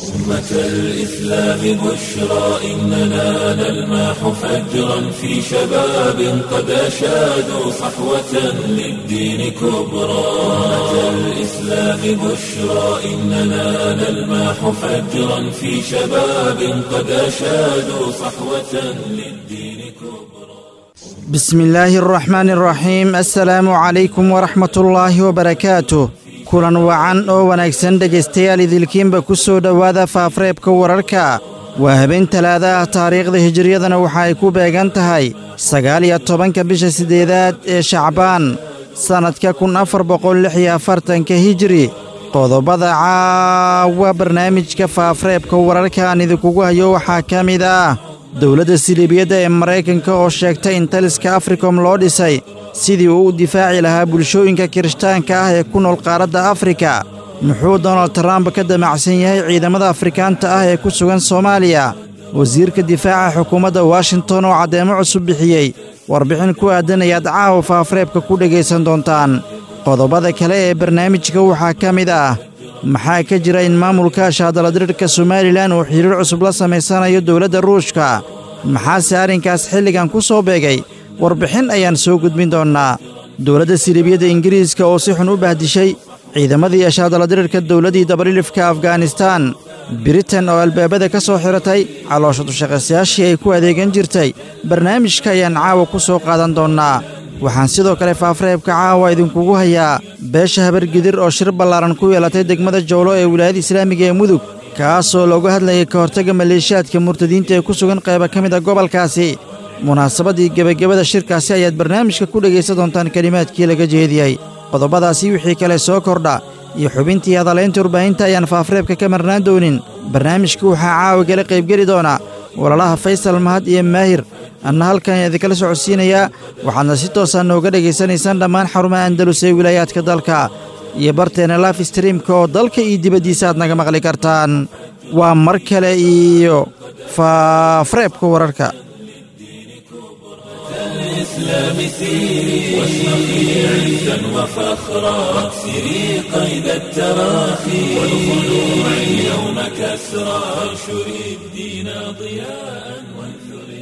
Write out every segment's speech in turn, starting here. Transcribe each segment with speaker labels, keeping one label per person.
Speaker 1: أمة الإسلام بشرى إننا نلمح فجرا في شباب قد أشادوا صحوة للدين كبرى أمة الإسلام بشرى إننا نلمح فجرا في شباب قد أشادوا صحوة للدين كبرى
Speaker 2: بسم الله الرحمن الرحيم السلام عليكم ورحمة الله وبركاته kulan wacan oo wanaagsan dhegaystayaal idilkiinba ku soo dhowaada faafreebka wararka waa habeen talaada ah taariikhda hijiriyadana waxa ay ku beegan tahay sagaal iyo tobanka bisha siddeedaad ee shacbaan sannadka kun afar boqol lix iyo afartanka hijiri qodobada caawa barnaamijka faafreebka wararka aan idinkugu hayo waxaa ka mid ah dowladda siliibiyadda ee maraykanka oo sheegtay in taliska afrikom loo dhisay sidii uu u difaaci lahaa bulshooyinka kirishtaanka ah ee ku nool qaaradda afrika muxuu donald trump ka damacsan yahay ciidamada afrikaanta ah ee ku sugan soomaaliya wasiirka difaaca xukuumadda washington oo caddeemo cusub bixiyey warbixin ku aadan ayaad caawa faafreebka ku dhegaysan doontaan qodobada kale ee barnaamijka waxaa ka mid ah maxaa ka jira in maamulka shaadaladirirka somalilan uu xidhiir cusub la samaysanayo dowladda ruushka maxaase arrinkaas xilligan ku soo beegay warbixin ayaan soo gudbin doonnaa dowladda siliibiyadda ingiriiska oo si xun u bahdishay ciidamadii ashaadaladirirka dowladdii dabalilifka afganistaan britain oo albaabada ka soo xiratay caloosha dushaqaysayaashii ay ku adeegan jirtay barnaamijka ayaan caawa ku soo qaadan doonnaa waxaan sidoo kale faafreebka caawa idinkugu hayaa beesha habargidir oo shir ballaaran ku yeelatay degmada jowlo ee wilaayada islaamiga ee mudug kaasoo looga hadlayay ka hortagga maleeshiyaadka murtadiinta ee ku sugan qayba ka mid a gobolkaasi munaasabaddii gebagabada shirkaasi ayaad barnaamijka ku dhegaysan doontaan kelimaadkii laga jeediyey qodobadaasi wixii kale soo kordha iyo xubintii hadalaynta warbaahinta ayaan faafreebka ka marnaan doonin barnaamijka waxaa caawa gala qaybgeli doona walaalaha faysal mahad iyo maahir anna halkan idinkala socodsiinayaa waxaadna si toosaa nooga dhegaysanaysaan dhammaan xarumaha andalus ee wilaayaadka dalka iyo barteenna laf streamka oo dalka iyo dibaddiisa aad naga maqli kartaan waa mar kale iyo faafreebka wararka
Speaker 1: الإسلام سيري واشرقي عزا وفخرا واكسري قيد التراخي والخلوع اليوم كسرا وانشري الدين ضياء وانثري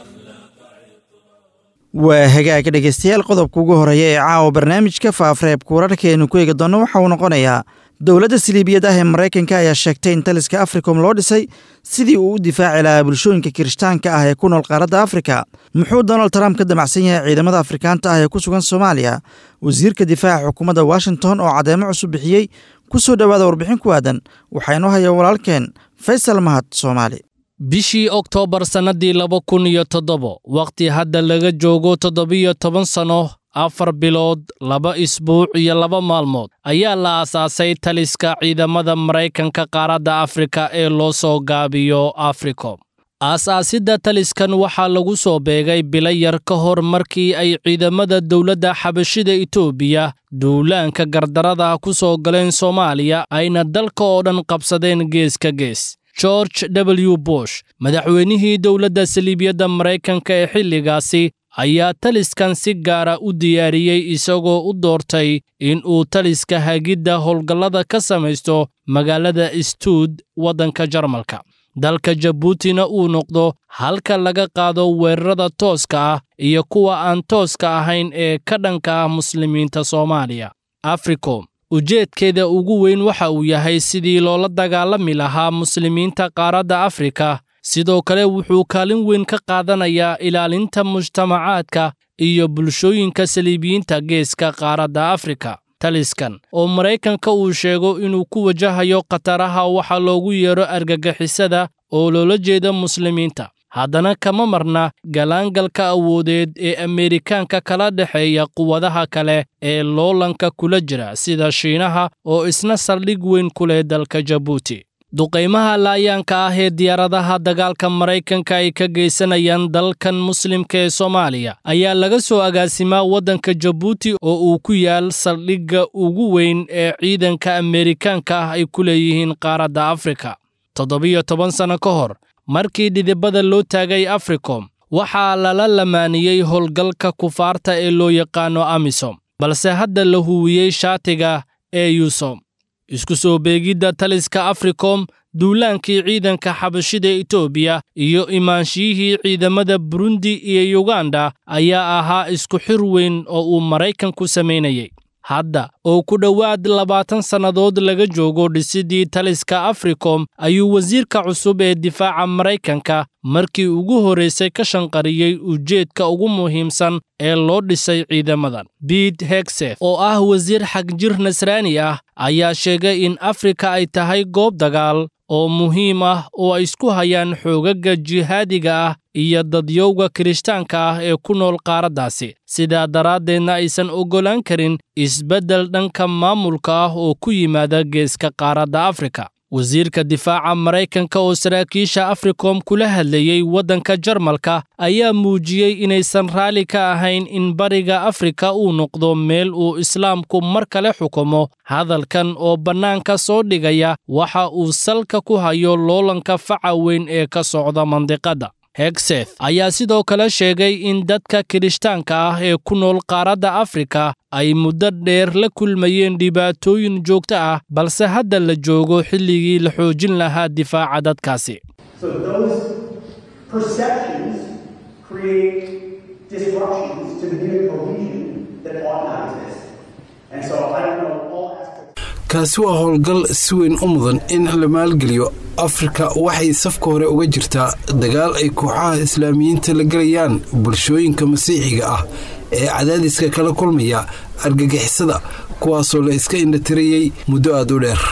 Speaker 2: waa hagaag dhegaystayaal qodobka ugu horreeya ee caawa barnaamijka faafreebka wararkaeenu ku eegi doonno waxa uu noqonayaa dowladda siliibiyad ah ee maraykanka ayaa sheegtay in taliska afrikom loo dhisay sidii uu u difaaci lahaa bulshooyinka kirishtaanka ah ee ku nool qaaradda afrika muxuu donald trump ka damacsan yahay ciidamada afrikaanta ah ee ku sugan soomaaliya wasiirka difaaca xukuumadda washington oo caddeemo cusub bixiyey ku soo dhowaada warbixin ku aadan waxaa inoo haya walaalkeen faysal mahad soomaali
Speaker 3: bishii oktoobar sannadii laba kun iyo toddobo wakhti hadda laga joogo toddobiyo toban sanno afar bilood laba isbuuc iyo laba maalmood ayaa la aasaasay taliska ciidamada maraykanka qaaradda afrika ee loo soo gaabiyo africom aas-aasidda taliskan waxaa lagu soo beegay bilo yar ka hor markii ay ciidamada dowladda xabashida etoobiya duulaanka gardarada ku soo galeen soomaaliya ayna dalka oo dhan qabsadeen gees ka gees george w bush madaxweynihii dowladda saliibiyadda maraykanka ee xilligaasi ayaa taliskan si gaara u diyaariyey isagoo u doortay in uu taliska hagidda howlgallada ka samaysto magaalada stuud waddanka jarmalka dalka jabuutina uu noqdo halka laga qaado weerarada tooska ah iyo kuwa aan tooska ahayn ee ka dhanka ah muslimiinta soomaaliya africom ujeedkeeda ugu weyn waxa uu yahay sidii loola dagaalami lahaa muslimiinta qaaradda afrika sidoo kale wuxuu kaalin weyn ka qaadanayaa ilaalinta mujtamacaadka iyo bulshooyinka saliibiyiinta geeska qaaradda afrika taliskan oo maraykanka uu sheego inuu ku wajahayo khataraha waxa loogu yeedho argagixisada oo loola jeeda muslimiinta haddana kama marna galaangalka awoodeed ee ameerikaanka kala dhexeeya quwadaha kale ee loolanka kula jira sida shiinaha oo isna saldhig weyn ku leh dalka jabuuti duqaymaha laayaanka ah ee diyaaradaha dagaalka maraykanka ay ka geysanayaan dalkan muslimka ee soomaaliya ayaa laga soo agaasimaa waddanka jabuuti oo uu ku yaal saldhigga ugu weyn ee ciidanka ameerikaanka ah ay ku leeyihiin qaaradda afrika toddobiyo toban sanno ka hor markii dhidibada loo taagay africom waxaa lala lamaaniyey howlgalka kufaarta ee loo yaqaano amisom balse hadda la huwiyey shaatiga ee yusom isku soo beegidda taliska africom duulaankii ciidanka xabashida etoobiya iyo imaanshiyihii ciidamada burundi iyo yuganda ayaa ahaa isku xir weyn oo uu maraykanku samaynayay hadda oo ku dhowaad labaatan sannadood laga joogo dhisidii taliska africom ayuu wasiirka cusub ee difaaca maraykanka markii ugu horraysay ka shanqariyey ujeedka ugu muhiimsan ee loo dhisay ciidamadan bete hegseth oo ah wasiir xagjir nasraani ah ayaa sheegay in afrika ay tahay goob dagaal oo muhiim ah oo ay isku hayaan xoogagga jihaadiga ah iyo dadyowga kirishtaanka ah ee ku nool qaaraddaasi sidaa daraaddeedna aysan oggolaan karin isbeddel dhanka maamulka ah oo ku yimaada geeska qaaradda afrika wasiirka difaaca maraykanka oo saraakiisha africom kula hadlayey waddanka jarmalka ayaa muujiyey inaysan raalli ka ahayn in bariga afrika uu noqdo meel uu islaamku mar kale xukumo hadalkan oo bannaanka soo dhigaya waxa uu salka ku hayo loolanka faca weyn ee ka socda mandiqadda hegseth ayaa sidoo kale sheegay in dadka kirishtaanka ah ee ku nool qaaradda afrika ay muddo dheer la kulmayeen dhibaatooyin joogto ah balse hadda la joogo xilligii la xoojin lahaa difaaca dadkaasi
Speaker 4: kaasi waa howlgal si weyn u mudan in la maalgeliyo afrika waxay safka hore uga jirtaa dagaal ay kooxaha islaamiyiinta la gelayaan bulshooyinka masiixiga ah ee cadaadiska kala kulmaya argagixisada kuwaasoo la iska indhatirayey muddo aad u dheer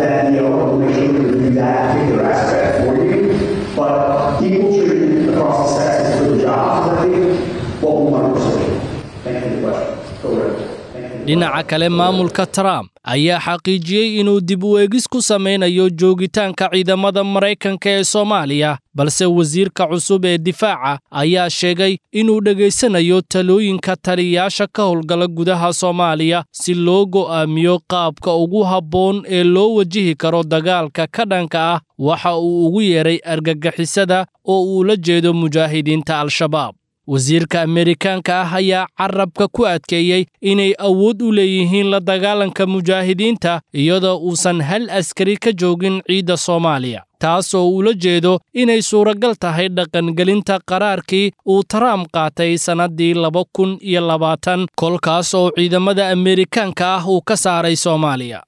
Speaker 3: dhinaca kale maamulka trump ayaa xaqiijiyey inuu dib u eegis ku samaynayo joogitaanka ciidamada maraykanka ee soomaaliya balse wasiirka cusub ee difaaca ayaa sheegay inuu dhegaysanayo talooyinka taliyayaasha ka howlgala gudaha soomaaliya si loo go'aamiyo qaabka ugu habboon ee loo wajihi karo dagaalka ka dhanka ah waxa uu ugu yeeray argagixisada oo uu la jeedo mujaahidiinta al-shabaab wasiirka ameerikaanka ah ayaa carabka ku adkeeyey inay awood u leeyihiin la dagaalanka mujaahidiinta iyadoo uusan hal askari ka joogin ciidda soomaaliya taas oo ula jeedo inay suuragal tahay dhaqangelinta qaraarkii uu trump qaatay sannaddii laba kun iyo labaatan kolkaas oo ciidamada ameerikaanka ah uu ka saaray soomaaliya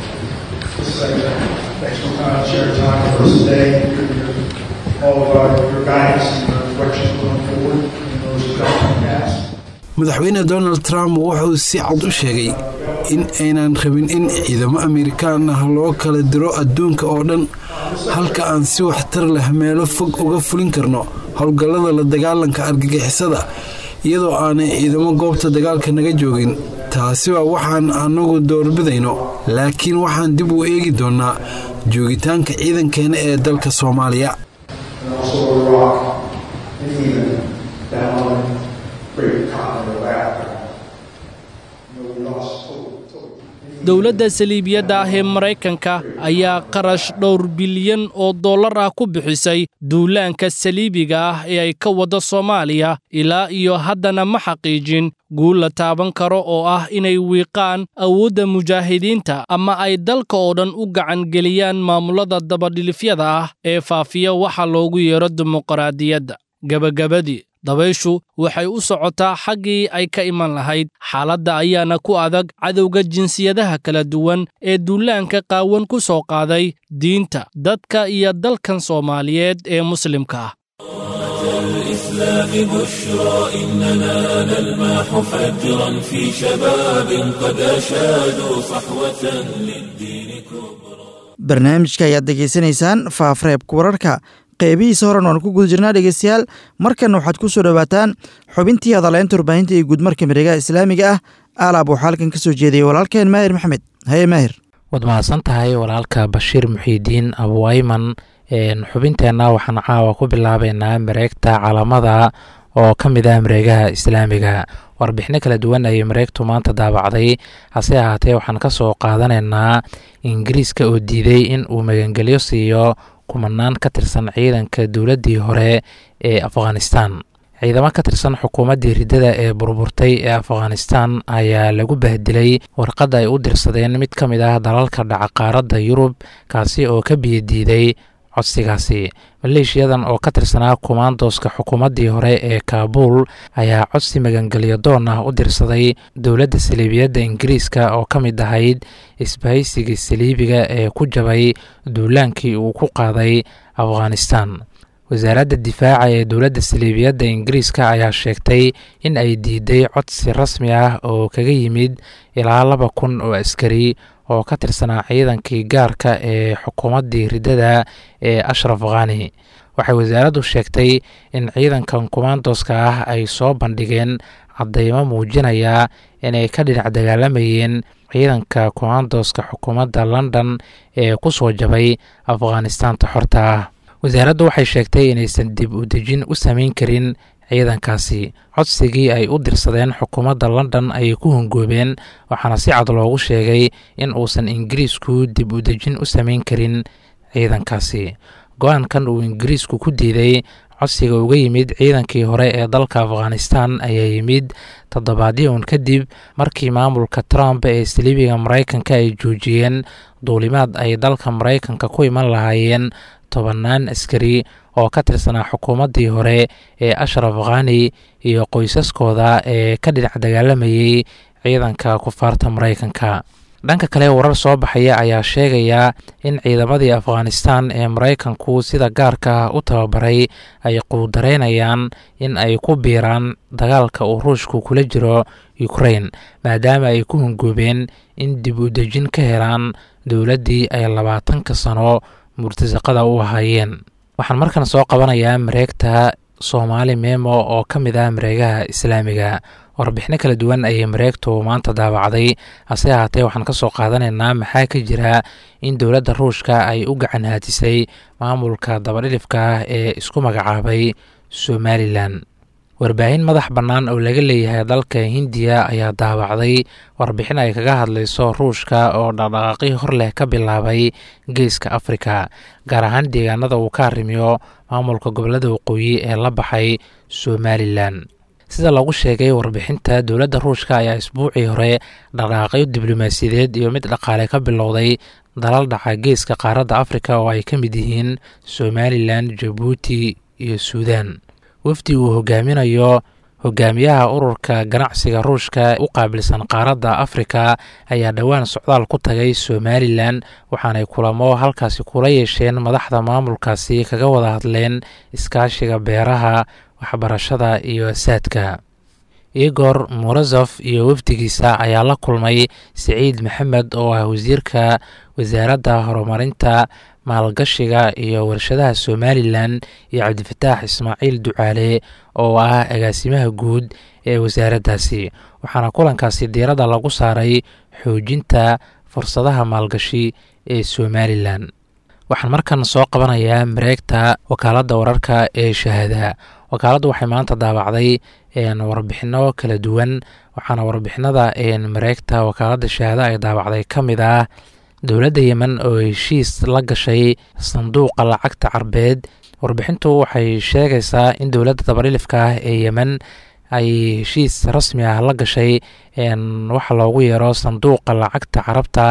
Speaker 4: madaxweyne donald trump wuxuu si cad u sheegay in aynan rabin in ciidamo amerikaan ah loo kala diro adduunka oo dhan halka aan si waxtar leh meelo fog uga fulin karno howlgallada la dagaalanka argagixisada iyadoo aanay ciidamo goobta dagaalka naga joogin taasi waa waxaan annagu doorbidayno laakiin waxaan dib u eegi doonnaa joogitaanka ciidankeena ee dalka soomaaliya
Speaker 3: dowladda saliibiyadda ah ee maraykanka ayaa qarash dhowr bilyan oo dollar ah ku bixisay duulaanka saliibiga ah ee ay ka waddo soomaaliya ilaa iyo haddana ma xaqiijin guul la taaban karo oo ah inay wiiqaan awoodda mujaahidiinta ama ay dalka oo dhan u gacangeliyaan maamulada dabadhilifyada ah ee faafiya waxa loogu yeero dimuqraadiyadda gebagabadii dabayshu waxay u socotaa xaggii ay ka iman lahayd xaaladda ayaana ku adag cadowga jinsiyadaha kala duwan ee duulaanka qaawan ku soo qaaday diinta dadka iyo dalkan soomaaliyeed ee muslimka ah
Speaker 1: الإسلام بشرى إننا نلمح فجرا في شباب قد أشادوا صحوة للدين كبرى
Speaker 2: barnaamijka ayaad degeysanaysaan faafreebka wararka qeybihiisa horan waan ku guda jirnaa dhegeystayaal markanna waxaad ku soo dhowaataan xubintii hadaleynta warbaahinta iyo guudmarka miregaha islaamiga ah aalaab waxaa halkan ka soo jeediyey walaalkeen maahir maxamed haye maahir
Speaker 5: waad mahadsan tahay walaalka bashiir muxiidiin abuwayman xubinteenna waxaan caawa ku bilaabeynaa mareegta calamada oo ka mid ah mareegaha islaamiga warbixino kala duwan ayay mareegtu maanta daabacday hase ahaatee waxaan ka soo qaadanaynaa ingiriiska oo diiday in uu magangelyo siiyo kumanaan ka tirsan ciidanka dowladdii hore ee afghanistan ciidamo ka tirsan xukuumaddii riddada ee burburtay ee afghanistan ayaa lagu bahdilay warqadda ay u dirsadeen mid ka mid ah dalalka dhaca qaaradda yurub kaasi oo ka biyadiiday codsigaasi maleeshiyadan oo ka tirsanaa kumaandooska xukuumaddii hore ee kaabuul ayaa codsi magangelyo doon ah u dirsaday dowladda saliibiyadda ingiriiska oo ka mid ahayd isbahaysigii saliibiga ee ku jabay duulaankii uu ku qaaday afghanistan wasaaradda difaaca ee dowladda saliibiyadda ingiriiska ayaa sheegtay in ay diiday codsi rasmi ah oo kaga yimid ilaa laba kun oo askari oo ka tirsanaa ciidankii gaarka ee xukuumaddii riddada ee ashraf khani waxay wasaaraddu sheegtay in ciidankan kumaandooska ah ay soo bandhigeen caddeymo muujinaya inay ka dhinac dagaalamayeen ciidanka kumaandooska xukuumadda london ee ku soo jabay afghanistaanta xorta ah wasaaraddu waxay sheegtay inaysan dib u dejin u samayn karin ciidankaasi codsigii ay u dirsadeen xukuumadda london ayay ku hongoobeen waxaana si cad loogu sheegay in uusan ingiriisku dib u dejin u samayn karin ciidankaasi go-aankan uu ingiriisku ku diiday codsiga uga yimid ciidankii hore ee dalka afghanistan ayaa yimid toddobaadyo un kadib markii maamulka trump ee saliibiga maraykanka ay joojiyeen duulimaad ay dalka maraykanka ku iman lahaayeen tobannaan askari oo ka tirsanaa xukuumaddii hore ee ashraf khani iyo qoysaskooda ee ka dhinac dagaalamayay ciidanka kufaarta maraykanka dhanka kale warar soo baxaya ayaa sheegaya in ciidamadii afghanistan ee maraykanku sida gaarka ah u tababaray ay quudareynayaan in ay ku biiraan dagaalka uu ruushku kula jiro ukrain maadaama ay ku hongoobeen in dib u dejin ka helaan dowladdii ay labaatanka sano murtasaqada u ahaayeen waxaan markan soo qabanayaa mareegta soomaali memo oo ka mid ah mareegaha islaamiga warbixino kala duwan ayay mareegtu maanta daabacday hase ahaatee waxaan ka soo qaadanaynaa maxaa ka jira in dowladda ruushka ay u gacan haatisay maamulka dabadhilifka ah ee isku magacaabay somalilan warbaahin madax bannaan oo laga leeyahay dalka hindiya ayaa daabacday warbixin ay kaga hadlayso ruushka oo dhaqdhaqaaqii hor leh ka bilaabay geeska afrika gaar ahaan deegaanada uu ka arrimiyo maamulka gobolada waqooyi ee la baxay somalilan sida lagu sheegay warbixinta dowladda ruushka ayaa isbuucii hore dhaqdhaqaaqyo diblomaasiyadeed iyo mid dhaqaale ka bilowday dalal dhaca geeska qaaradda afrika oo ay ka mid yihiin somalilan jabuuti iyo suudan wafdi uu hogaaminayo hogaamiyaha ururka ganacsiga ruushka u qaabilsan qaaradda afrika ayaa dhowaan socdaal ku tagay somalilan waxaanay kulamo halkaasi kula yeesheen madaxda maamulkaasi kaga wada hadleen iskaashiga beeraha waxbarashada iyo asaadka igor morosof iyo wafdigiisa ayaa la kulmay siciid maxamed oo ah wasiirka wasaaradda horumarinta maalgashiga iyo warshadaha somalilan iyo cabdifataax ismaaciil ducaale oo ah agaasimaha guud ee wasaaraddaasi waxaana kulankaasi diiradda lagu saaray xoojinta fursadaha maalgashi ee somalilan waxaan markan soo qabanayaa mareegta wakaaladda wararka ee shahaada wakaaladdu waxay maanta daabacday warbixino kala duwan waxaana warbixinada mareegta wakaaladda shahaada ay daabacday ka mid ah dowladda yemen oo heshiis la gashay sanduuqa lacagta carbeed warbixintu waxay sheegaysaa in dowladda dabadhilifka ah ee yemen ay heshiis rasmi ah la gashay waxa loogu yeero sanduuqa lacagta carabta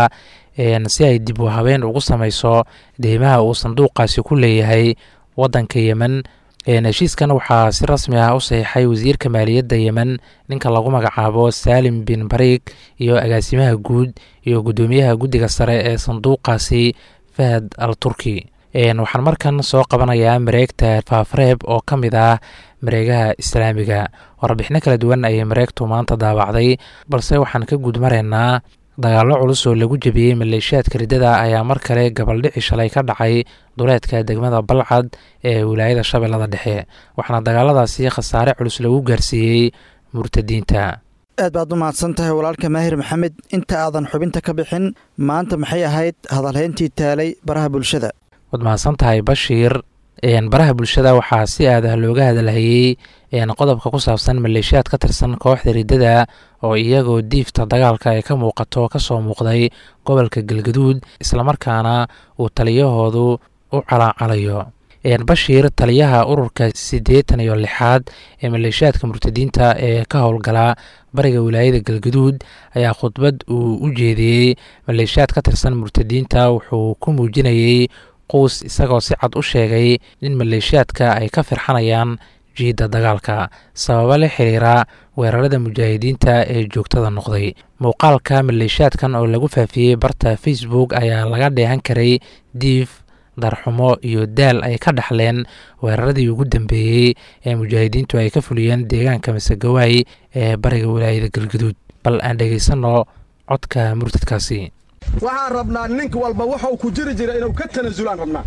Speaker 5: si ay dib u habeen ugu sameyso deymaha uu sanduuqaasi ku leeyahay waddanka yemen heshiiskan waxaa si rasmi ah u saxiixay wasiirka maaliyadda yemen ninka lagu magacaabo saalim bin bariig iyo agaasimaha guud iyo guddoomiyaha guddiga sare ee sanduuqaasi fahad al turki waxaan markan soo qabanayaa mareegta faafreeb oo ka mid ah mareegaha islaamiga warbixino kala duwan ayay mareegtu maanta daabacday balse waxaan ka gudmaraynaa dagaallo culus oo lagu jebiyey maleeshiyaadka riddada ayaa mar kale gabaldhici shalay ka dhacay duleedka degmada balcad ee wilaayada shabeellada dhexe waxaana dagaaladaasi khasaare culus lagu gaarsiiyey murtadiinta
Speaker 2: aad baad u mahadsan tahay walaalka maahir maxamed inta aadan xubinta ka bixin maanta maxay ahayd hadalhayntii taalay baraha bulshada
Speaker 5: waad mahadsan tahay bashiir baraha bulshada waxaa si aadah looga hadalhayey qodobka ku saabsan maleeshiyaad ka tirsan kooxda riddada oo iyagoo diifta dagaalka ay ka muuqato kasoo muuqday gobolka galgaduud islamarkaana uu taliyahoodu u calaacalayo bashiir taliyaha ururka siddeetan iyo lixaad ee maleeshiyaadka murtadiinta ee ka howlgalaa bariga wilaayada galgaduud ayaa khudbad uu u jeediyey maleeshiyaad ka tirsan murtadiinta wuxuu ku muujinayey quus isagoo si cad u sheegay in maleeshiyaadka ay ka firxanayaan jiidda dagaalka sababo la xiriira weerarada mujaahidiinta ee joogtada noqday muuqaalka maleeshiyaadkan oo lagu faafiyey barta facebook ayaa laga dheehan karay diif darxumo iyo daal ay ka dhaxleen weeraradii ugu dambeeyey ee mujaahidiintu ay ka fuliyeen deegaanka masegawaay ee bariga wilaayada galgaduud bal aan dhegaysanno codka murtadkaasi
Speaker 6: waxaan rabnaa nink walba wuxuu ku jiri jira inuu ka tanasulaan rabnaa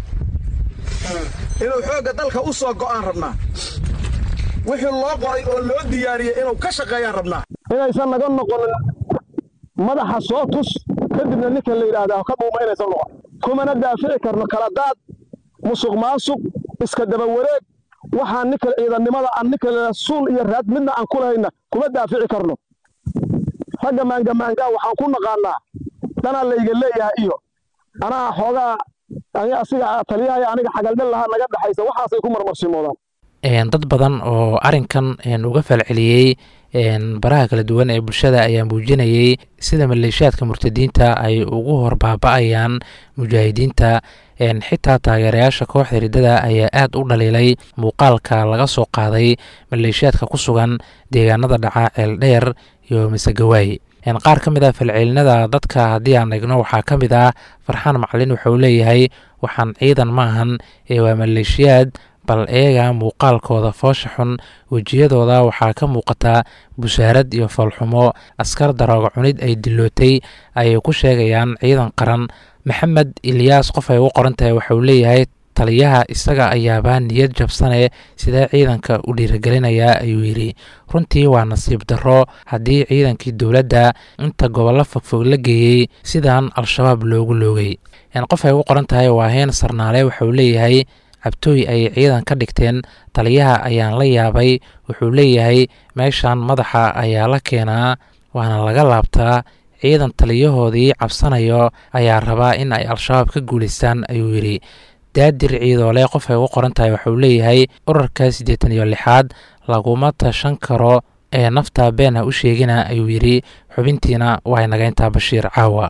Speaker 6: inuu xoogga dalka u soo go'aan rabnaa wixii loo qoray oo loo diyaariyey inuu ka shaqeeyaan rabnaa inaysan naga noqonin madaxa soo tus kadibna ninka la yidhaahdaa ka dhuuma inaysan noqon kumana daafici karno kala daad musuq maasuq iska daba wareeg waxaan ninka ciidannimada aan ninka suul iyo raad midna aan ku lahayna kuma daafici karno ragga maangamaangaa waxaan ku naqaannaa danaa layga leeyahay iyo anaa xoogaa asiga taliyahay aniga xagaldhan lahaa naga dhexaysa waxaasay ku marmarshimoodaan
Speaker 5: dad badan oo arrinkan uga falceliyey baraha kala duwan ee bulshada ayaa muujinayey sida maleeshiyaadka murtadiinta ay ugu horbaaba-ayaan mujaahidiinta xitaa taageerayaasha kooxda riddada ayaa aad u dhaliilay muuqaalka laga soo qaaday maleeshiyaadka ku sugan deegaanada dhaca ceeldheer iyo masegawaay qaar ka mid ah falcelinada dadka haddii aan eegno waxaa ka mid ah farxaan macalin wuxuu leeyahay waxaan ciidan maahan ee waa maleeshiyaad bal eega muuqaalkooda foosha xun wejiyadooda waxaa ka muuqataa busaarad iyo foolxumo askar darooga cunid ay dilootay ayay ku sheegayaan ciidan qaran maxamed ilyaas qof ay ugu qoran tahay waxauu leeyahay taliyaha isaga ayaabaa niyad jabsane sidee ciidanka u dhiirigelinayaa ayuu yidhi runtii waa nasiib darro haddii ciidankii dowladda inta gobollo fogfog la geeyey sidaan al-shabaab loogu loogay qof ay ugu qoran tahay waa heen sarnaale waxauu leeyahay cabtooy ay ciidan ka dhigteen taliyaha ayaan la yaabay wuxuu leeyahay meeshan madaxa ayaa la keenaa waana laga laabtaa ciidan taliyahoodii cabsanayo ayaa rabaa in ay al-shabaab ka guulaystaan ayuu yidhi daadir ciidoole qof ay ugu qoran tahay waxauu leeyahay urarka siddeetan iyo lixaad laguma tashan karo ee nafta been ha u sheegina ayuu yidhi xubintiina waa inagayntaa bashiir caawa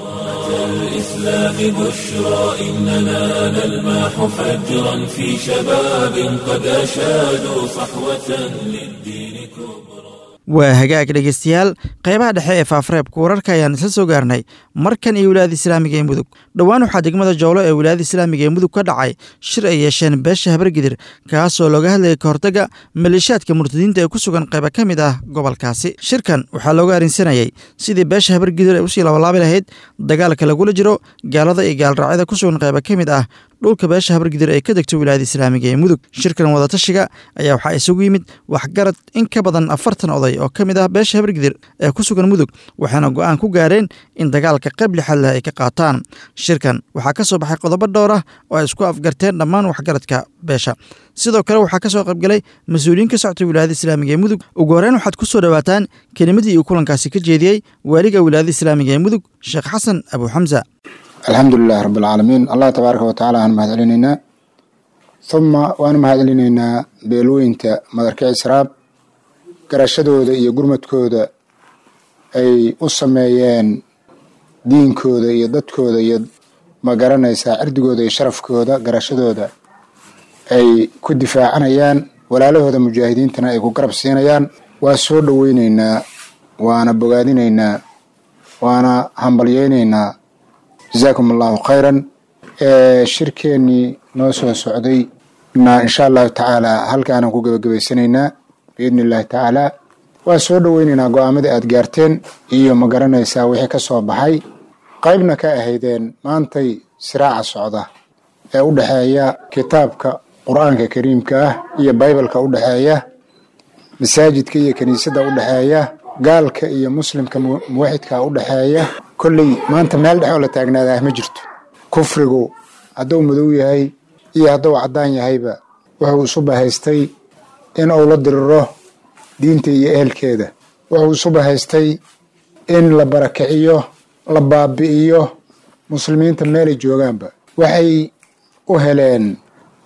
Speaker 1: الإسلام بشرى إننا نلمح فجرا في شباب قد أشادوا صحوة للدين كبرى
Speaker 2: waa hagaag dhegeystayaal qaybaha dhexe ee faafareebka wararka ayaan isla soo gaarnay markan iyo wilaayada islaamiga ee mudug dhowaan waxaa degmada joolo ee wilaayada islaamiga ee mudug ka dhacay shir ay yeesheen beesha habargidir kaasoo looga hadlayay kahortaga maleeshiyaadka murtadiinta ee ku sugan qayba ka mid ah gobolkaasi shirkan waxaa looga arrinsanayey sidii beesha habargidir ay usii labalaabi lahayd dagaalka lagula jiro gaalada iyo gaalraacyada ku sugan qayba ka mid ah dhulka beesha habargidir ee ka degto wilaayada islaamiga ee mudug shirkan wadatashiga ayaa waxaa isugu yimid waxgarad in ka badan afartan oday oo ka mid ah beesha habargidir ee ku sugan mudug waxaana go-aan ku gaareen in dagaalka qayb lixad leh ay ka qaataan shirkan waxaa ka soo baxay qodobo dhowr ah oo ay isku afgarteen dhammaan waxgaradka beesha sidoo kale waxaa ka soo qaybgalay mas-uuliyiin ka soctay wilaayada islaamiga ee mudug ugu horreyn waxaad ku soo dhowaataan kelimadii uu kulankaasi ka jeediyey waaliga wilaayada islaamiga ee mudug sheekh xasan abu xamsa
Speaker 7: alxamdu lilahi rabi alcaalamiin allah tabaaraka watacaala aan mahad celinaynaa huma waanu mahad celinaynaa beelooyinta madarka israab garashadooda iyo gurmadkooda ay u sameeyeen diinkooda iyo dadkooda iyo ma garanaysaa cirdigooda iyo sharafkooda garashadooda ay ku difaacanayaan walaalahooda mujaahidiintana ay ku garab siinayaan waa soo dhoweyneynaa waana bogaadinaynaa waana hambalyeyneynaa jazaakum allahu khayran shirkeennii noo soo socday na insha allahu tacaala halkaanaan ku gebagabaysanaynaa biidni illahi tacaala waa soo dhoweyneynaa go-aamadii aad gaarteen iyo ma garanaysaa wixii ka soo baxay qaybna ka ahaydeen maantay siraaca socda ee u dhexeeya kitaabka qur-aanka kariimka ah iyo baybalka u dhexeeya masaajidka iyo kiniisadda u dhexeeya gaalka iyo muslimka muwaxidka u dhexeeya kolley maanta meel dhex oo la taagnaadaa ma jirto kufrigu hadduu madow yahay iyo hadduu caddaan yahayba wuxuu isu bahaystay in uu la diriro diinta iyo ehelkeeda wuxuu isu bahaystay in la barakiciyo la baabi'iyo muslimiinta meelay joogaanba waxay u heleen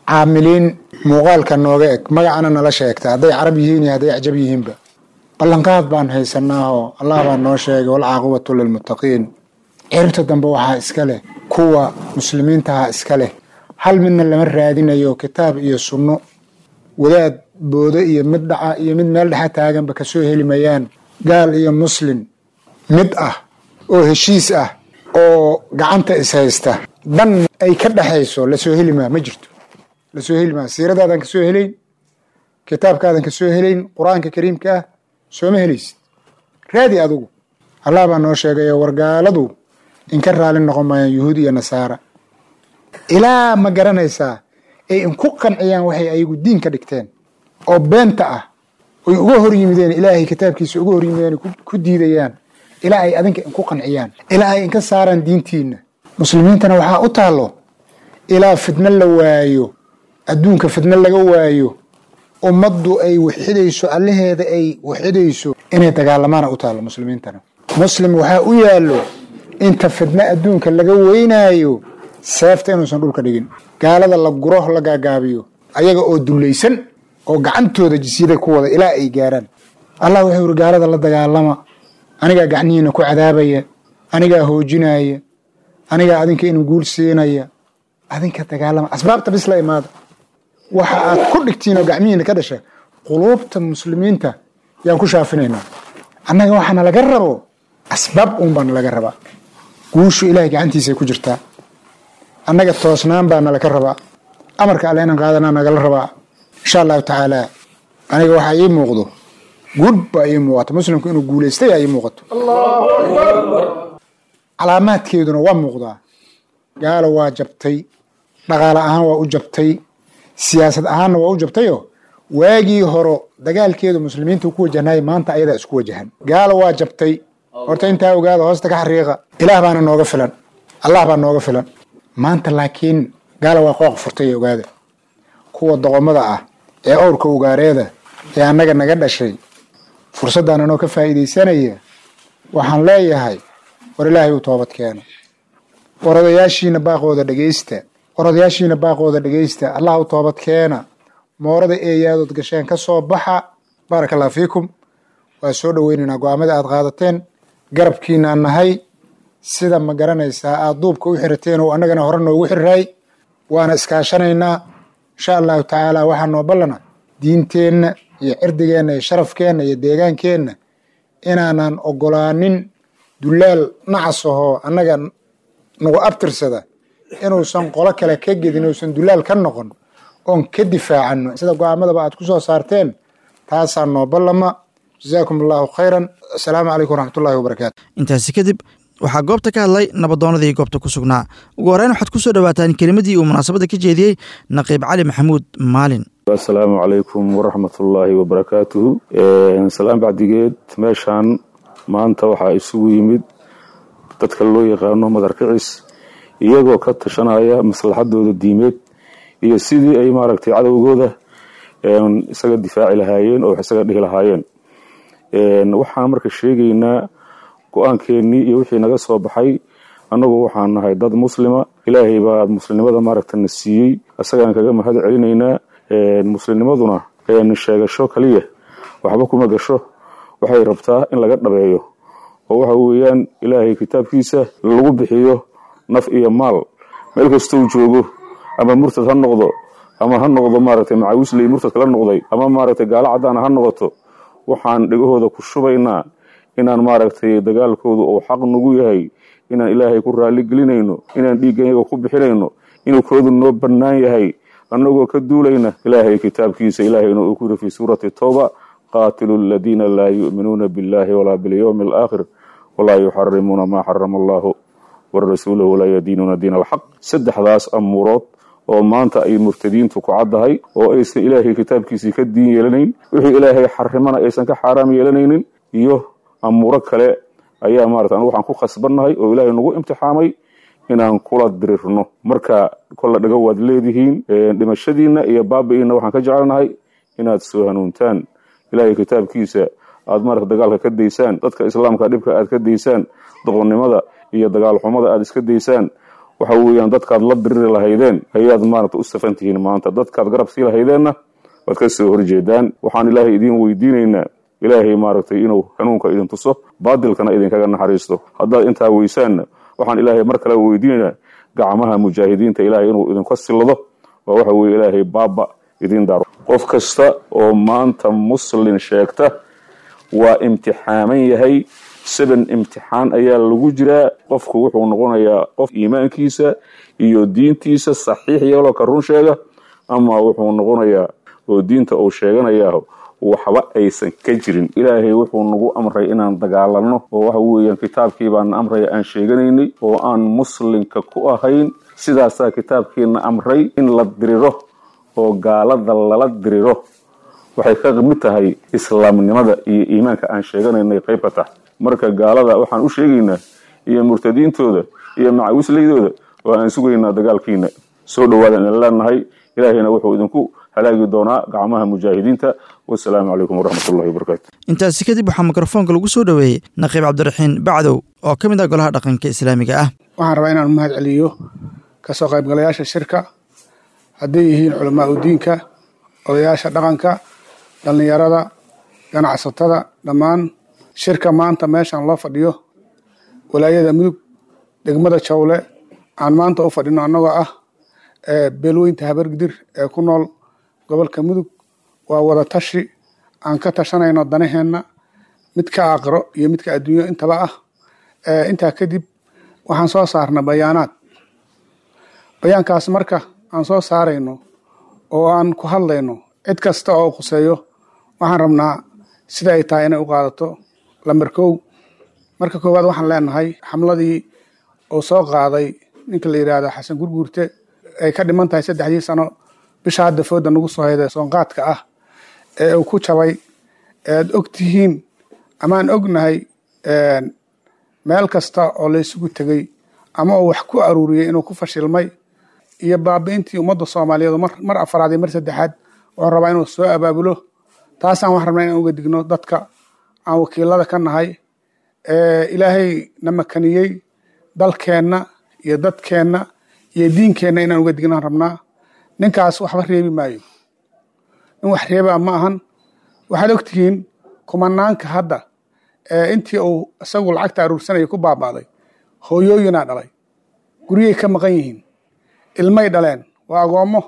Speaker 7: caamiliin muuqaalka nooga eg magacana nala sheegta hadday carab yihiin iyo hadday acjab yihiinba ballanqaad baan haysanaahoo allah baa noo sheegay walcaaqibatu lilmuttaqiin ciribta dambe waxaa iska leh kuwa muslimiintaha iska leh hal midna lama raadinayo kitaab iyo sunno wadaad boodo iyo mid dhaca iyo mid meel dhexa taaganba kasoo heli mayaan gaal iyo muslim mid ah oo heshiis ah oo gacanta ishaysta dhan ay ka dhexayso lasoo heli maa ma jirto lasoo heli maa siiradaadan kasoo helayn kitaabkaadan kasoo helayn qur-aanka kariimka ah sooma helaysid raadi adugu allah baa noo sheegayo wargaaladu inka raali noqon maayaan yuhuud iyo nasaara ilaa ma garanaysaa ay inku qanciyaan waxay ayagu diin ka dhigteen oo beenta ah oy uga hor yimideen ilaahay kitaabkiisa uga hor yimideen ku diidayaan ilaa ay adinka inku qanciyaan ilaa ay inka saaraan diintiina muslimiintana waxaa u taallo ilaa fidno la waayo adduunka fidno laga waayo ummaddu ay waxidayso allaheeda ay waxidayso inay dagaalamaana u taallo muslimiintana muslim waxaa u yaallo inta fidno adduunka laga weynaayo seefta inuusan dhulka dhigin gaalada la guro la gaagaabiyo ayaga oo dullaysan oo gacantooda jisyada ku wada ilaa ay gaaraan allah wuxuu yidhi gaalada la dagaalama anigaa gacnihiina ku cadaabaya anigaa hoojinaya anigaa adinka inu guul siinaya adinka dagaalama asbaabta bis la imaada waxa aad ku dhigtiin oo gacmihiina ka dhasha quluubta muslimiinta yaan ku shaafinaynaa annaga waxaana laga rabo asbaab uun baana laga rabaa guushu ilahay gacantiisay ku jirtaa annaga toosnaan baa nalaka rabaa amarka alle inaan qaadanaa nagala rabaa insha allahu tacaala aniga waxaa ii muuqdo guud baa ii muuqata muslimku inuu guulaystay aa ii muuqato calaamaadkeeduna waa muuqdaa gaalo waa jabtay dhaqaale ahaan waa u jabtay siyaasad ahaanna waa u jabtayo waagii horo dagaalkeedu muslimiinta ku wajahnay maanta ayadaa isku wajahan gaalo waa jabtay horta intaa ogaada hoosta ka xariiqa ilaah baana nooga filan allah baa nooga filan maanta laakiin gaala waa qooq furtay ogaada kuwa doqomada ah ee owrka ugaareeda ee annaga naga dhashay fursaddan anoo ka faa'iidaysanaya waxaan leeyahay war ilaahay u toobad keeno war odayaashiina baaqooda dhegaysta war odayaashiina baaqooda dhegaysta allah u toobad keena moorada eeyaadood gasheen ka soo baxa baaraka allah fiikum waa soo dhoweynaynaa go-aamada aad qaadateen garabkiinaan nahay sida ma garanaysaa aada duubka u xirateen oo annagana hore noogu xirray waana iskaashanaynaa insha allahu tacaala waxaa noo ballana diinteenna iyo cirdigeenna iyo sharafkeenna iyo deegaankeenna inaanan ogolaanin dullaal nacas ahoo annaga nagu abtirsada inuusan qolo kale ka gedin uusan dullaal ka noqon oon ka difaacano sida go-aamadaba aad ku soo saarteen taasaa noo ballama jazaakum allahu khayran assalaamu calaykum waraxmatullahi wabarakaatu
Speaker 2: intaasi kadib waxaa goobta ka hadlay nabadoonadii goobta ku sugnaa ugu horreyn waxaad ku soo dhowaataan kelimadii uu munaasabadda ka jeediyey naqiib cali maxamuud maalin
Speaker 8: assalaamu calaykum waraxmatullaahi wabarakaatuhu salaan bacdigeed meeshaan maanta waxaa isugu yimid dadka loo yaqaano madarkicis iyagoo ka tashanaya maslaxadooda diimeed iyo sidii ay maaragtay cadowgooda isaga difaaci lahaayeen oo wax isaga dhihi lahaayeen waxaan marka sheegaynaa go-aankeennii iyo wixii naga soo baxay annagu waxaan nahay dad muslima ilaahay baa muslimnimada maaragtana siiyey isagaan kaga mahad celinaynaa muslimnimaduna sheegasho kaliya waxba kuma gasho waxay rabtaa in laga dhabeeyo oo waxa weeyaan ilaahay kitaabkiisa lagu bixiyo naf iyo maal meel kastou joogo ama murtad ha noqdo ama ha noqdo maaragtay macawisley murtadka la noqday ama maaragtay gaalo caddaana ha noqoto waxaan dhegahooda ku shubaynaa inaan maaragtay dagaalkooda uu xaq nagu yahay inaan ilaahay ku raali gelinayno inaan dhiigganyaga ku bixinayno inuu koodu noo bannaan yahay annagoo ka duulayna ilaahay kitaabkiisa ilaahayna uu ku yiri fii suurati towba qaatilu aladiina laa yu'minuuna billahi walaa bilyowmi alaakhir walaa yuxarimuuna maa xarama allahu warasuulahu walaa yadiinuuna diin alxaq saddexdaas amuurood oo maanta ay murtadiintu ku caddahay oo aysan ilaahay kitaabkiisii ka diin yeelanayn wixii ilaahay xarimana aysan ka xaaraam yeelanaynin iyo amuuro kale ayaa maarata anu waxaan ku khasbannahay oo ilaahay nagu imtixaamay inaan kula dirirno marka kolla dhago waad leedihiin dhimashadiinna iyo baabi'iinna waxaan ka jecelnahay inaad soo hanuuntaan ilaahay kitaabkiisa aad maarata dagaalka ka daysaan dadka islaamka dhibka aad ka daysaan doqonnimada iyo dagaal xumada aad iska daysaan waxa weeyaan dadkaad la diriri lahaydeen ayaad maaragta u safan tihiin maanta dadkaad garab sii lahaydeenna waad ka soo horjeedaan waxaan ilaahay idiin weydiinaynaa ilaahay maaragtay inuu hanuunka idin tuso baadilkana idinkaga naxariisto haddaad intaa weysaanna waxaan ilaahay mar kale weydiinaynaa gacmaha mujaahidiinta ilaahay inuu idinka sillado oo waxa weeye ilaahay baaba idin daaro qof kasta oo maanta muslin sheegta waa imtixaaman yahay seven imtixaan ayaa lagu jiraa qofku wuxuu noqonayaa qof iimaankiisa iyo diintiisa saxiix yeeloo ka run sheega ama wuxuu noqonayaa oo diinta uu sheeganayaa waxba aysan ka jirin ilaahay wuxuu nagu amray inaan dagaalanno oo waxa weeyaan kitaabkii baana amraya aan sheeganaynay oo aan muslimka ku ahayn sidaasaa kitaabkiina amray in la diriro oo gaalada lala diriro waxay ka mid tahay islaamnimada iyo iimaanka aan sheeganaynay qayb ka tahay marka gaalada waxaan u sheegaynaa iyo murtadiintooda iyo macawislaydooda oo aan sugaynaa dagaalkiina soo dhawaadaan idin leenahay ilaahayna wuxuu idinku halaagi doonaa gacmaha mujaahidiinta wasalaamu calaykum waraxmatullahi wabarakaatu
Speaker 2: intaasi kadib waxaa mikrofoonka lagu soo dhoweeyey naqiib cabdiraxiin bacdow oo ka mid ah golaha dhaqanka islaamiga ah
Speaker 9: waxaan rabaa inaan mahad celiyo kasoo qaybgalayaasha shirka hadday yihiin culamaa udiinka odayaasha dhaqanka dhallinyarada ganacsatada dhammaan shirka maanta meeshaan loo fadhiyo walaayada mudug degmada jawle aan maanta u fadhino annagoo ah beelweynta habargidir ee ku nool gobolka mudug waa wada tashi aan ka tashanayno danaheenna midka aakhiro iyo midka adduunyo intaba ah intaa kadib waxaan soo saarna bayaanaad bayaankaas marka aan soo saarayno oo aan ku hadlayno cid kasta oo khuseeyo waxaan rabnaa sida ay tahay inay u qaadato lamber kow marka koowaad waxaan leenahay xamladii uu soo qaaday ninka la yidhaahdo xasan gurguurte ay ka dhiman tahay saddexdii sano bisha hadda fooda nagu soo hayda soonqaadka ah ee uu ku jabay ead og tihiin amaan ognahay meel kasta oo la isugu tegey ama uu wax ku aruuriyey inuu ku fashilmay iyo baabi'intii ummadda soomaaliyeed mar afaraad iyo mar saddexaad wuxuu rabaa inuu soo abaabulo taasaan wax rabnaa inaan uga digno dadka aan wakiilada ka nahay ilaahay na makaniyey dalkeenna iyo dadkeenna iyo diinkeenna inaan uga dignaan rabnaa ninkaas waxba reebi maayo nin wax reebaa ma ahan waxaad ogtihiin kumanaanka hadda intii uu isagu lacagta aruursanaya ku baaba'day hooyooyinaa dhalay guryay ka maqan yihiin ilmay dhaleen waa agoommo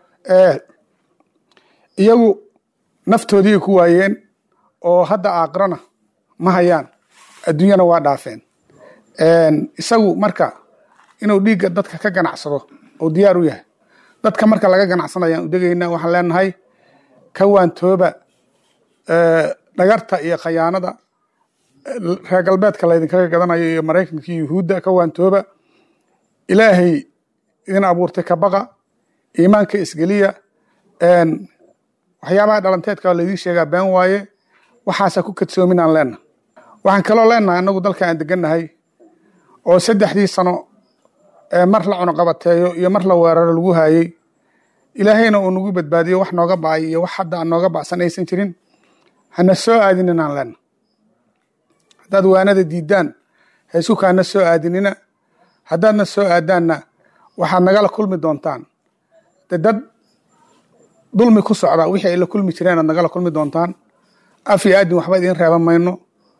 Speaker 9: iyagu naftoodiiay ku waayeen oo hadda aakhirana ma hayaan adduunyana waa dhaafeen isagu marka inuu dhiigga dadka ka ganacsado oo diyaar u yahay dadka marka laga ganacsanayaan u degaynaa waxaan leenahay ka waantooba dhagarta iyo khayaanada reer galbeedka laydinkaga gadanayo iyo maraykanka iyo yuhuudda ka waantooba ilaahay idin abuurtay ka baqa iimaanka isgeliya waxyaabaha dhalanteedka laydin sheegaa been waaye waxaasa ku kadsoomin aan leenahay waxaan kaloo leenahay annagu dalka aan degannahay oo saddexdii sano mar la cunuqabateeyo iyo mar la weeraro lagu haayey ilaahayna uu nagu badbaadiyo wax nooga ba'ay iyo wax hadda aan nooga ba'san aysan jirin hana soo aadinin aan leenahay haddaad waanada diidaan heesukaana soo aadinina haddaadna soo aadaanna waxaad nagala kulmi doontaan de dad dulmi ku socda wixii ay la kulmi jireen aad nagala kulmi doontaan af iyo aadin waxba idiin reeban mayno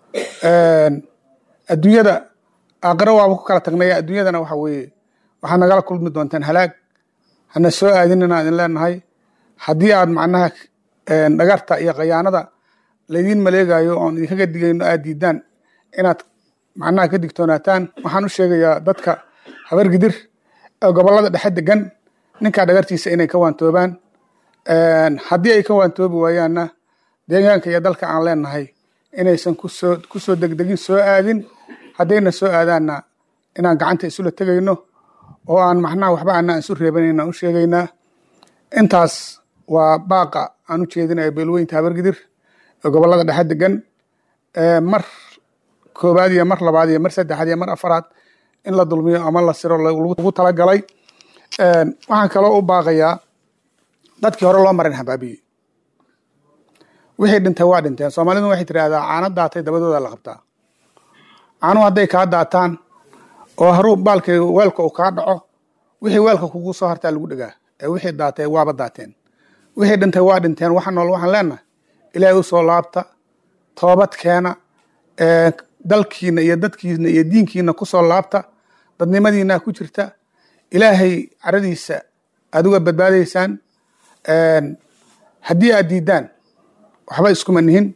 Speaker 9: adduunyada aakhiro waaba ku kala tagnaya adduunyadana waxa weeye waxaad nagala kulmi doontaan halaag hana soo aadinina idin leenahay haddii aad macnaha dhagarta iyo khayaanada laydiin maleegayo oon idinkaga digayno aad diidaan inaad macnaha ka digtoonaataan waxaan u sheegayaa dadka habargidir ee gobollada dhexe degan ninkaa dhagartiisa inay ka waantoobaan haddii ay ka waantoobi waayaanna deegaanka iyo dalka aan leenahay inaysan kusoo kusoo degdegin soo aadin haddayna soo aadaanna inaan gacanta isula tegayno oo aan macnaha waxba aanaan isu reebanayn aan u sheegaynaa intaas waa baaqa aan u jeedinayo beelweynta habargidir ee gobollada dhexe degan mar koobaad iyo mar labaad iyo mar saddexaad iyo mar afaraad in la dulmiyo ama la siro lagu talagalay waxaan kaloo u baaqayaa dadkii hore loo marin habaabiye wixii dhintay waa dhinteen soomaalidu waxay tidhaahdaa caano daatay dabadooda la qabtaa caanuhu hadday kaa daataan oo haruu baalkay weelka uu kaa dhaco wixii weelka kugu soo hartaa lagu dhegaa ee wixii daatay waaba daateen wixii dhintay waa dhinteen waxa nool waxaan leenahay ilaahay u soo laabta toobad keena dalkiina iyo dadkiina iyo diinkiina ku soo laabta dadnimadiina ku jirta ilaahay caradiisa aad uga badbaadaysaan haddii aad diidaan waxba iskuma nihin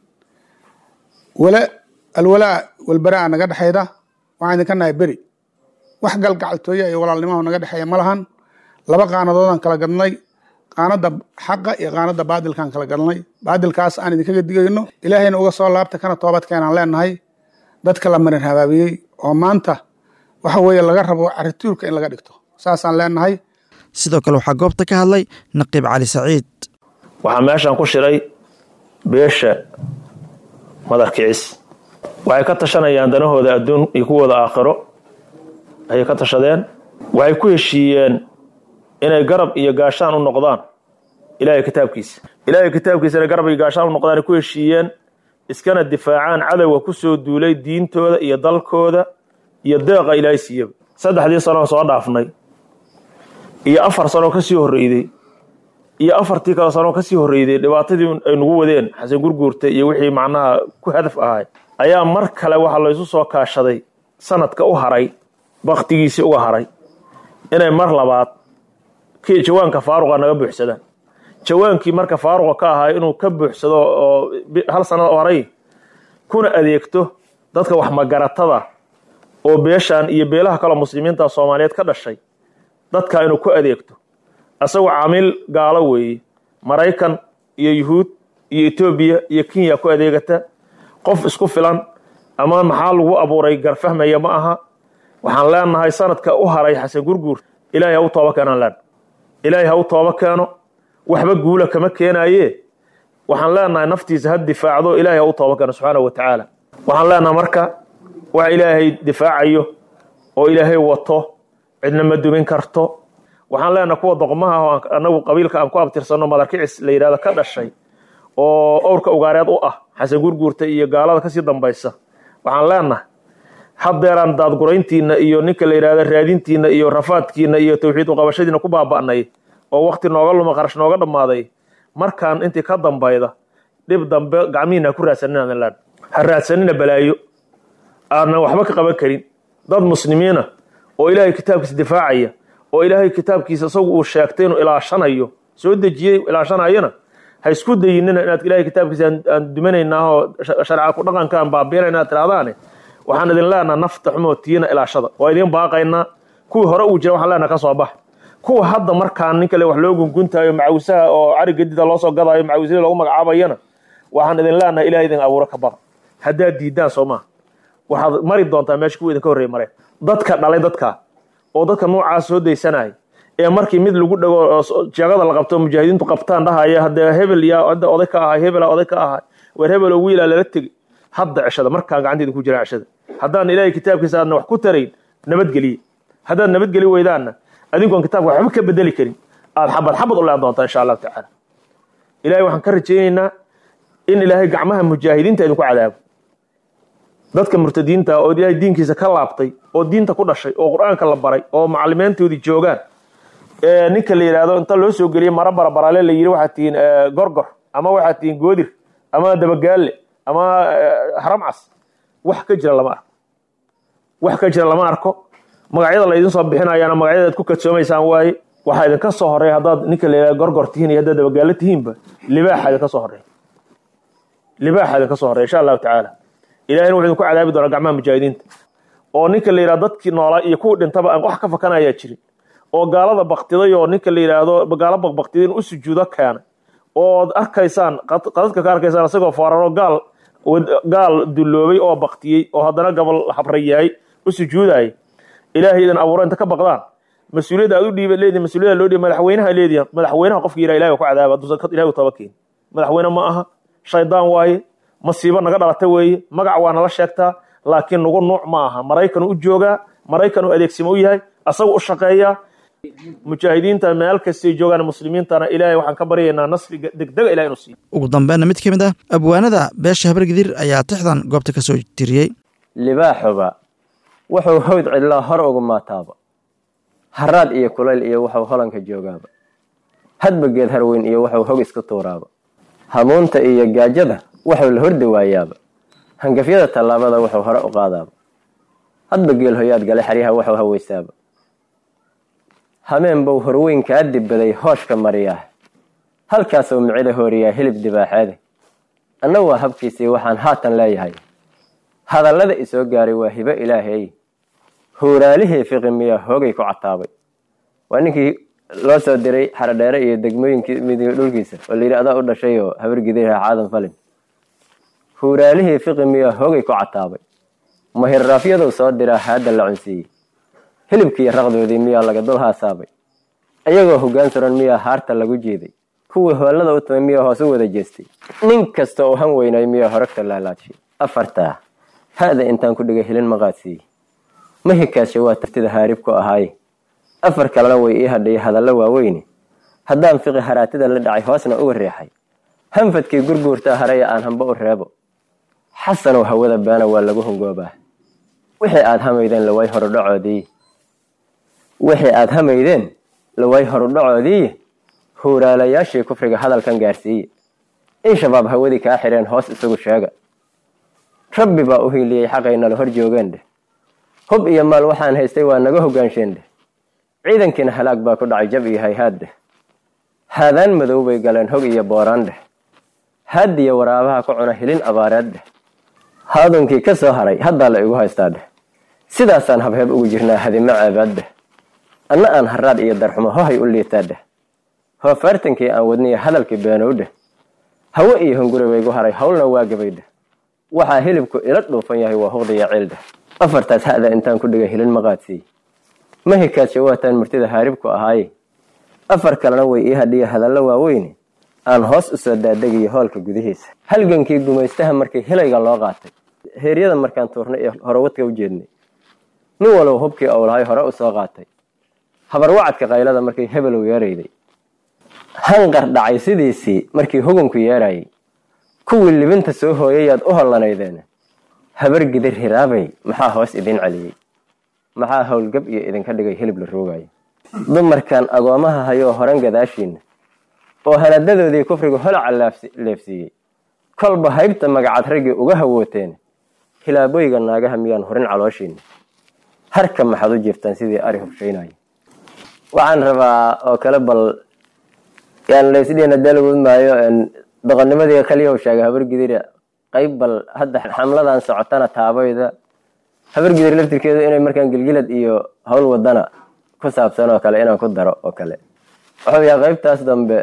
Speaker 9: wala alwalaa walbaraa naga dhexayda waxaan idinka nahay beri wax galgacaltooya iyo walaalnimaha naga dhexeeya ma lahan laba qaanadoodaan kala gadnay qaanada xaqa iyo qaanada baadilkaan kala gadnay baadilkaas aan idinkaga digayno ilaahayna uga soo laabta kana toobad keenaan leenahay dadka la marin habaabiyey oo maanta waxa weeye laga rabo carituurka in laga dhigto saasaan leenahay
Speaker 2: sidoo kale waxaa goobta ka hadlay naqiib cali saciid
Speaker 10: waxaa meeshan ku shiray beesha madarkicis waxay ka tashanayaan danahooda adduun iyo kuwooda aakhiro ayay ka tashadeen waxay ku heshiiyeen inay garab iyo gaashaan u noqdaan ilaahay kitaabkiisa ilaahay kitaabkiisa inay garab iyo gaashaan u noqdaan ay ku heshiiyeen iskana difaacaan cadowga ku soo duulay diintooda iyo dalkooda iyo deeqa ilaahay siiyaba saddexdii sanoo soo dhaafnay iyo afar sanoo kasii horreyday iyo afartii kale sanoo kasii horreyday dhibaatadii ay nagu wadeen xasan gurguurta iyo wixii macnaha ku hadaf ahay ayaa mar kale waxaa laysu soo kaashaday sanadka u haray baktigiisii uga haray inay mar labaad kii jawaanka faaruqa naga buuxsadaan jawaankii marka faaruqa ka ahaa inuu ka buuxsado oo hal sanad horay kuna adeegto dadka wax magaratada oo beeshan iyo beelaha kaloo muslimiinta soomaaliyeed ka dhashay dadka inuu ku adeegto asagoo caamiil gaalo weeye maraykan iyo yuhuud iyo etoobiya iyo kenya ku adeegata qof isku filan ama maxaa lagu abuuray garfahmaya ma aha waxaan leenahay sanadka u haray xasan gurguur ilaahay ha u tooba keenaan leen ilaahay ha u tooba keeno waxba guula kama keenaye waxaan leenahay naftiisa ha difaacdo ilaahay ha u tooba keeno subxaanahu wa tacaala waxaan leenahay marka wax ilaahay difaacayo oo ilaahay wato cidna ma dumin karto waxaan leenahay kuwa doqmaha oo anagu qabiilka aan ku abtirsanno madarkicis la yidhahdo ka dhashay oo owrka ugaareed u ah xasan gurguurta iyo gaalada kasii dambaysa waxaan leenahay haddeeraan daadgurayntiina iyo ninka la yidhahda raadintiina iyo rafaadkiina iyo tawxiid uqabashadiina ku baaba'nay oo wakti nooga luma qarash nooga dhammaaday markaan intii ka dambayda dhib dambe gacmihiina ha ku raadsanina len ha raadsanina balaayo aanan waxba ka qaban karin dad muslimiina oo ilaahay kitaabkiisa difaacaya oo ilaahay kitaabkiisa isagu uu sheegtay inuu ilaashanayo soo dejiyey ilaashanayana ha isku dayinina inaad ilaahay kitaabkiisa aan dumanaynaa oo sharca ku dhaqanka aan baabiinayna aad tiraahdaane waxaan idin leenaha nafta xumoo tiina ilaashada waa idin baaqaynaa kuwii hore uu jira waxaan leenaha ka soo bax kuwa hadda markaan nin kale wax loo gunguntaayo macawisaha oo cari gadida loo soo gadaayo macawisada loogu magacaabayana waxaan idin leenahay ilahay idin abuuro ka baqa haddaad diidaan soo maaha waxaad mari doontaa meesha kuwa idinka horreey mareen dadka dhalay dadka oo dadka noocaas soo daysanaya ee markii mid lagu dhago jeegada la qabto mujaahidiintu qabtaan dhahaya haddee hebel yaa hadda oday ka ahay hebela oday ka ahay weer hebel oo wiilaa lala tegi hadda ceshada markaan gacanteeda ku jiraan ceshada haddaan ilaahay kitaabkiisa aadna wax ku tarayn nabadgeliye haddaad nabadgeli weydaanna adinkoon kitaabka waxba ka bedeli karin aad xabad xabad u leen doontaa insha allahu tacaala ilahay waxaan ka rajaynaynaa in ilaahay gacmaha mujaahidiinta idinku cadaabo dadka murtadiinta oo ilaahay diinkiisa ka laabtay oo diinta ku dhashay oo qur-aanka la baray oo macalimiintoodii joogaan ee ninka la yidhaahdo inta loo soo geliyey mara barabarale la yidhi waxaad tihiin gorgor ama waxaad tihiin goodir ama dabagaalle ama haramcas wax ka jira lama arko wax ka jira lama arko magacyada la idin soo bixinayaana magacyada aad ku kadsoomaysaan waaye waxaa idinka soo horeeya haddaad ninka la yidhahdo gorgor tihiin iyo haddaad dabagaallo tihiinba libaaxa idinka soo horeeya libaaxa idinka soo horeya insha allahu tacaala ilahayna wuxuu idinku cadaabi doonaa gacmaha mujaahidiinta oo ninka la yidhahdo dadkii noolaa iyo kuwii dhintaba aan wax ka fakanayaa jirin oo gaalada baktiday oo ninka la yidhaahdo gaalo baqbaqtiday in u sujuudo keenay ood arkaysaan qadadka ka arkaysaan isagoo fooraro gaal gaal dulloobay oo baktiyey oo haddana gabol habra yahay u sujuudayay ilaahay idin abuuro inta ka baqdaan mas-uuliyadda aad u dhiiba leedihin mas-uuliyadda loo dhiiba madaxweynaha leedihin madaxweynaha qofka yidhaha ilahay waa ku cadaaba hadduusan ilahay u taba keen madaxweyne ma aha shaydaan waaye masiibo naga dhalata weeye magac waa nala sheegtaa laakiin nagu nuuc ma aha maraykan u joogaa maraykan u adeegsimo u yahay asaga u shaqeeyaa mujaahidiinta meel kastay joogaan muslimiintana ilaahay waxaan ka baryaynaa nasriga degdega ilahay inuu siiyo
Speaker 2: ugu dambeynna mid ka mid ah abwaanada beesha habargidir ayaa tixdan goobta ka soo tiriyey
Speaker 11: libaaxuba wuxuu hawd cidlaa hor ugu maataaba haraad iyo kulayl iyo wuxuu holanka joogaaba hadba geed harweyn iyo wuxuu hog isku tuuraaba hamuunta iyo gaajada wuxuu la hordi waayaaba hangafyada tallaabada wuxuu hore u qaadaaba hadba geel hoyaad gale xeryaha wuxuu haweysaaba hameen buu horweyn kaa dibbaday hooshka mariyaa halkaasuu micida hooriyaa hilib dibaaxeede anna waa habkiisii waxaan haatan leeyahay hadallada isoo gaaray waa hibo ilaahay huuraalihii fiqi miyaa hoogay ku cataabay waa ninkii loo soo diray xarodheere iyo degmooyinkii midiga dhulkiisa oo layidhi adaa u dhashay oo habargidirha caadan falin huuraalihii fiqi miyaa hoogay ku cataabay mahirraafyaduu soo diraa haadda la cunsiiyey hilibkiiyo raqdoodii miyaa laga dul haasaabay ayagoo hoggaan suran miyaa haarta lagu jeeday kuwii hoolada u tumay miyaa hoos u wada jeestay nin kasta oo han weynay miyaa horagta laalaadshay afartaa hada intaan ku dhigay hilin maqaadsiiye mahikaasha waa taftida haarib ku ahaaye afar kalena way ii hadhay hadallo waaweyne haddaan fiqi haraatida la dhacay hoosna uga reexay hanfadkii gurguurtaa haraya aan hamba u reebo xasanow hawada baana waa lagu hongoobaa wixii aad hamaydeen laway horudhacoodii wixii aad hamaydeen laway horudhacoodii huuraalayaashii kufriga hadalkan gaarsiiye in shabaab hawadii kaa xidheen hoos isagu sheega rabbi baa u hiiliyey xaqaynala hor joogeen dheh hub iyo maal waxaan haystay waa naga hogaansheen dheh ciidankiina halaag baa ku dhacay jab iyo hayhaad dheh haadaan madow bay galeen hog iyo booraan dheh haadiya waraabaha ku cuna hilin abaareed dheh haadunkii ka soo haray haddaa la igu haystaa dheh sidaasaan habheeb ugu jirnaa hadimo ceebaad dheh anna aan haraad iyo darxumo hohay u liitaa dheh hoofaartankii aan wadniya hadalkii beenow dheh hawe iyo hunguri baygu haray howlna waa gabay dheh waxaa hilibku ila dhuufan yahay waa huqdiya ciil dheh afartaas hada intaan ku dhigay hilin maqaadsiiy mahikaasha waataan murtida haaribku ahaaye afar kalena way ii hadhiya hadallo waaweyne aan hoos u soo daadegiyo hoolka gudihiisa halgankii gumaystaha markii hilayga loo qaatay heeryada markaan tuurnay ee horewadka u jeednay nin walow hubkii owlahay hore u soo qaatay habarwacadka qaylada markii hebelow yeerayday hanqar dhacay sidiisii markii hugunku yeerayay kuwii libinta soo hooyayaad u hollanaydeen habar gidir hiraabay maxaa hoos idin celiyey maxaa howlgab iyo idinka dhigay hilib la roogayo dumarkan agoomaha hayoo horan gadaashiina oo hanadadoodii kufrigu holaca leefsiiyey kolba haybta magacad raggii uga hawooteen hilaaboyga naagaha miyaan horin calooshiina harka maxaad u jiiftaan sidii ari hubshaynaya waxaan rabaa oo kale bal yaan laysdhiina dalawud maayo doqonnimadii kaliyaw sheegay habargidira qayb bal hadda xamladan socotana taabayda habargidir laftirkeedu inay markaan gilgilad iyo howl wadana ku saabsan oo kale inaan ku daro oo kale wuxuu yahay qaybtaas dambe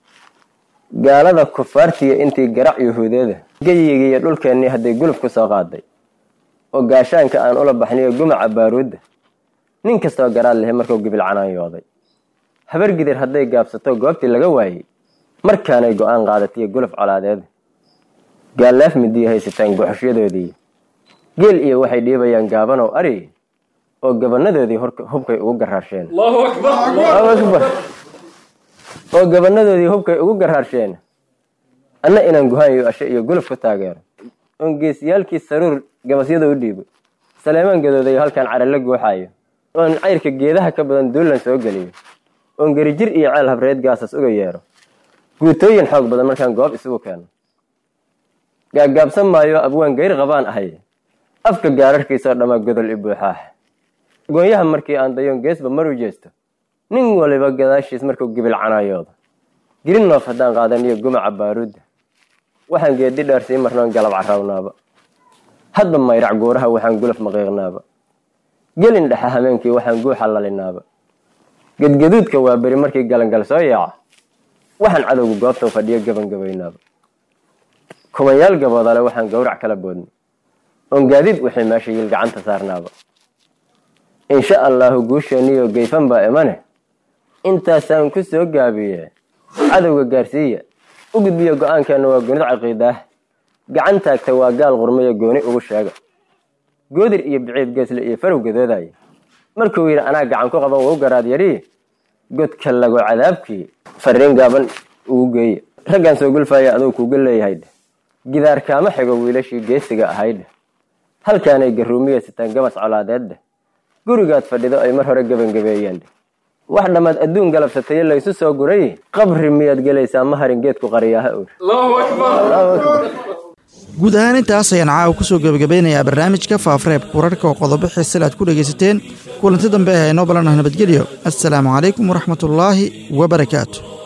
Speaker 11: gaalada kufaartiya intii garac yahuudeeda geyiga iyo dhulkeennii hadday gulub ku soo qaaday oo gaashaanka aan ula baxniyo gumaca baaruudda nin kastoo garaad lehe markuu gibil canaanyooday habargidir hadday gaabsato goobtii laga waayey markaanay go-aan qaadatiyo guluf colaadeeda gaallaaf midiya haysataan guxushyadoodii geel iyo waxay dhiibayaan gaabanow ari oo gabanadoodii hubkay ugu garaarsheen oo gabanadoodii hubkay ugu garaarsheen anna inaan guhaanyo ashe iyo guluf ku taageero oon geesiyaalkii saruur gabasyada u dhiibo saleemaan gadoodayo halkaan carala guuxaayo oon cayrka geedaha ka badan duulan soo geliyo oon gerijir iyo ceel habreed gaasas uga yeero guutooyin xoog badan markaan goob isugu keeno gaagaabsan maayo abwaan gayr qabaan ahay afka gaararkiisao dhammaa godol i buuxaax goonyaha markii aan dayoon geesba maru jeesto nin waliba gadaashiis markuu gibil canaayoodo girin noof haddaan qaadan iyo gumaca baaruudda waxaan geedi dheer sii marnoon galab carrawnaaba hadba mayrac guuraha waxaan gulaf maqiiqnaaba gelin dhexa hameenkii waxaan guuxa lalinaaba gedgaduudka waa beri markii galangal soo yaaca waxaan cadowga goobtau fadhiyo gabangabaynaaba kumayaal gaboodale waxaan gowrac kala boodnay oon gaadiid wixii meesha yil gacanta saarnaaba insha allaahu guusheeniyo geyfan baa imane intaasaan ku soo gaabiye cadowga gaarsiiya u gudbiyo go-aankeenna waa gunid caqiidaah gacan taagta waa gaal qurmaya gooni ugu sheega goodir iyo biciid geesle iyo farow gadoodaya markuu yidhi anaa gacan ku qaban wau garaad yariye godka lago cadaabkii fariin gaaban ugu geeye raggaan soo gulfaya aduu kuuga leeyahay dheh gidaar kaama xigo wiilashii geesiga ahaydheh halkaanay garuumiya sitaan gabas colaadeedde gurigaad fadhido ay mar hore gebangabeeyeen wax dhammaad adduun galabsataye laysu soo guray qabri miyaad gelaysaa ma harin geedku qariyaha ur
Speaker 2: guud ahaan intaas ayaan caawa ku soo gebagabeynayaa barnaamijka faafareebka wararka oo qodobo xiisale aad ku dhegaysateen kulanti dambe ee inoo ballanah nabadgelyo assalaamu calaykum waraxmatullaahi wabarakaatu